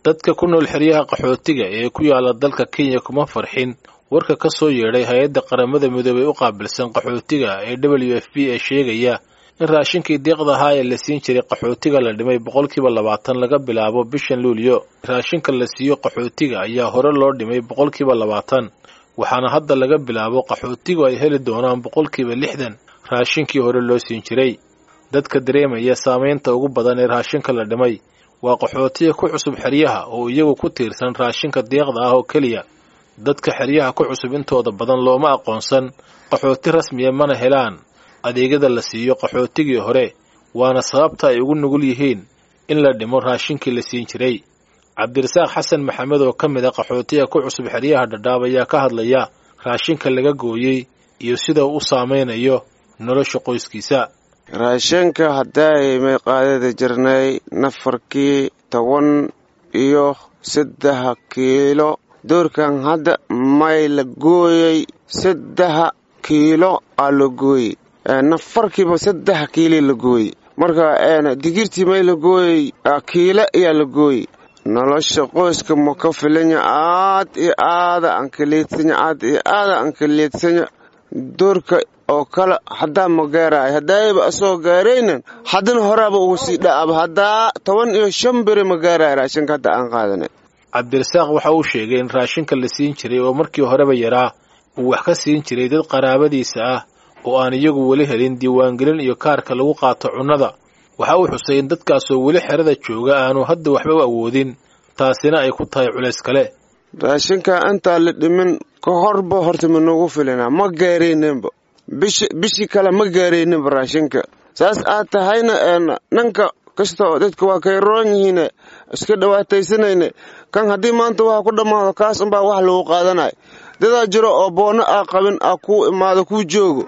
dadka ku nool xeryaha qaxootiga ee ku yaala dalka kenya kuma farxin warka ka soo yeedhay hay-adda qaramada midoobey u qaabilsan qaxootiga ee w f b ee sheegaya in raashinkii deeqda ahaa ee la siin jiray qaxootiga la dhimay boqolkiiba labaatan laga bilaabo bishan luulyo raashinka la siiyo qaxootiga ayaa hore loo dhimay boqolkiiba labaatan waxaana hadda laga bilaabo qaxootigu ay heli doonaan boqolkiiba lixdan raashinkii hore loo siin jiray dadka dareemaya saamaynta ugu badan ee raashinka la dhimay waa qaxootiga ku cusub xeryaha oo iyagu ku tiirsan raashinka deeqda ah oo keliya dadka xeryaha ku cusub intooda badan looma aqoonsan qaxooti rasmiya mana helaan adeegyada la siiyo qaxootigii hore waana sababta ay ugu nugul yihiin in la dhimo raashinkii la siin jiray cabdirasaaq xasan maxamed oo ka mid a qaxootiga ku cusub xeryaha dhadhaab ayaa ka hadlaya raashinka laga gooyey iyo sida uu u saamaynayo nolosha qoyskiisa raashinka haddaay may qaadada jirnay nafarkii toban iyo saddexa kiilo doorkan hadda may la gooyey saddexa kiilo aa la gooyey nafarkiiba saddexa kiili la gooyey marka digirtii may la gooyey kiilo ayaa la gooyey nolosha qoyska ma ka filanya aad iyo aada aan kaleedsanya aad iyo aada aan kaleedsanya doorka oo kale haddaa ma gaaraay haddaayaba asoo gaaraynan haddana horaaba ugu sii dha'aba haddaa toban iyo shan beri ma gaaraay raashinka hadda aan qaadanay cabdirasaaq waxa uu sheegay in raashinka la siin jiray oo markii horeba yaraa uu wax ka siin jiray dad qaraabadiisa ah oo aan iyagu weli helin diiwaangelin iyo kaarka lagu qaato cunnada waxa uu xusay in dadkaasoo weli xerada jooga aanu hadda waxba awoodin taasina ay ku tahay culays kale raashinka intaa la dhimin ka horba horta ma noogu filina ma gaarayninba bishii kale ma gaarayninba raashinka saas aad tahayna nanka kasta dadka waa kay roon yihiin iska dhawaataysanayne kan haddii maanta waxa ku dhammaado kaas unbaa wax lagu qaadanay dadaa jiro oo boonno aa qabin aa kuu imaado kuu joogo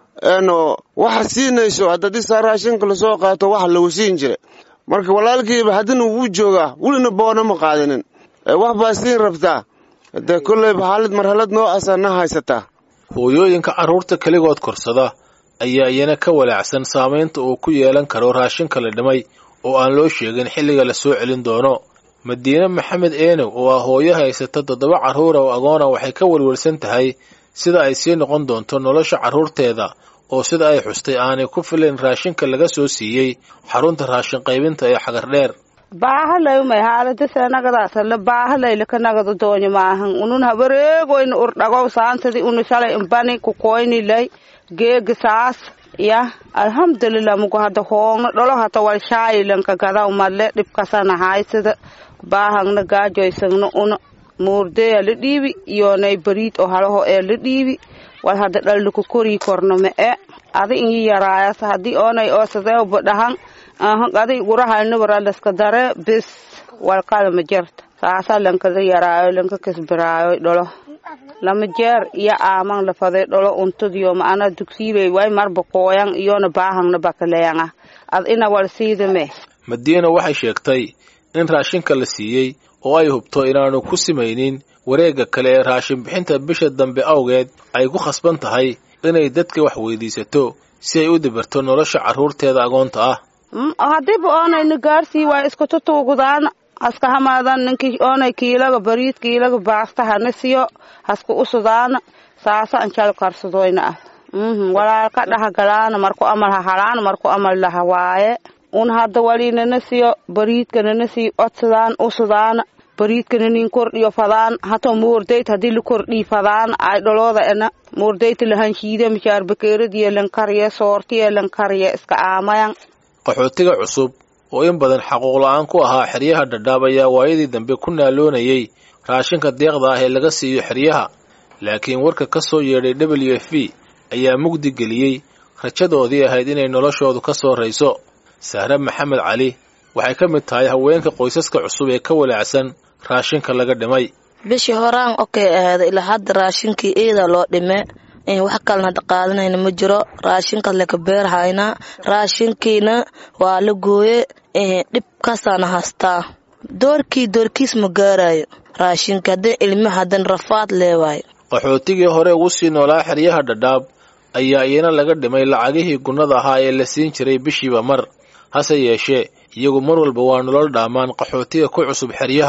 waxa siinayso haddii saa raashinka lasoo qaato wax lagu siin jira marka walaalkiiba haddina wuu joogaa welina boona ma qaadanin wax baa siin rabtaa de kolleyba xaalad marhalad noocaasa na haysataa hooyooyinka carruurta keligood korsada ayaa iyana ka walaacsan saamaynta uu ku yeelan karo raashinka la dhimay oo aan loo sheegin xilliga la soo celin doono madiine maxamed eenow oo ah hooyo haysata toddoba carruura oo agoona waxay ka welwelsan tahay sida ay sii noqon doonto nolosha carruurteeda oo sida ay xustay aanay ku filayn raashinka laga soo siiyey xarunta raashin qaybinta ee xagardheer baahalayumay haaladaseenagadaasale baahalaylakanagada doonyo maahan unun habareegoyna urdhagow saantadi unu shalay imbani kukoynilay geega saas ya alhamdulillah mugo hada hoongna dholo hata wal shaayilanka gadaw male dhibkasana haysada baahangna gaajoysangna una muurdeya la dhiibi iyonay bariid oo halaho ee la dhiibi wal hada dhalluku korii korno me e adi inyi yaraayas hadii oonay oosadeewba dhahan ahan adi gurahaynabarallaska dare bis walkada ma jerta saasa lankada yaraayo lanka kasbaraayo dholo lama jeer iyo aaman lafaday dholo untadiyo ma'ana dugsiibay way marba kooyan iyona baahangna bakaleanga ad ina wal siidame madiina waxay sheegtay in raashinka la siiyey oo ay hubto inaanu ku simaynin wareegga kale ee raashin bixinta bisha dambe awgeed ay ku khasban tahay inay dadka wax weydiisato si ay u dibirto nolosha carruurteeda agoonta ah hadiiba oonayna gaarsii waa isku tutuugudaan haska hamaadan ninki oonay kiilaga bariid kiilaga baasta hana siyo haska usudaana saasa anjal karsadoyna ah walaalka dhahagalaana marku amal hahalaana marku amal lahawaaye un hadda walinana siyo bariidkanana sii odsadaan usudaana bariidkana nin kordhiyo fadaan hato moordayt hadii la kordhii fadaan ay dholooda ena moordayta lahanshiide mishaar bakeeradiyo lankariye soortiye lankariye iska aamayan qaxootiga cusub oo in badan xaquuq la-aan ku ahaa xeryaha dhadhaab ayaa waayadii dambe ku naaloonayay raashinka deeqda ah ee laga siiyo xeryaha laakiin warka ka soo yeedhay w f b ayaa mugdi geliyey rajadoodii ahayd inay noloshoodu ka soo rayso sahre maxamed cali waxay ka mid tahay haweenka qoysaska cusub ee ka walaacsan raashinka laga dhimay bishii horaan okey ahaada ilaa hadda raashinkii iida loo dhime wax kalena hadda qaadanayna ma jiro raashinka laka beerhaynaa raashinkiina waa la gooye dhibkaasaana haystaa doorkii doorkiis ma gaarayo raashinka haddan ilmi haddan rafaad leewaayo qaxootigii hore ugu sii noolaa xeryaha dhadhaab ayaa iyana laga dhimay lacagihii gunnada ahaa ee la siin jiray bishiiba mar hase yeeshee iyagu mar walba waa nolol dhaamaan qaxootiga ku cusub xeryaha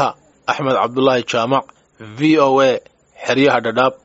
axmed cabdulaahi jaamac v o a xeryaha dhadhaab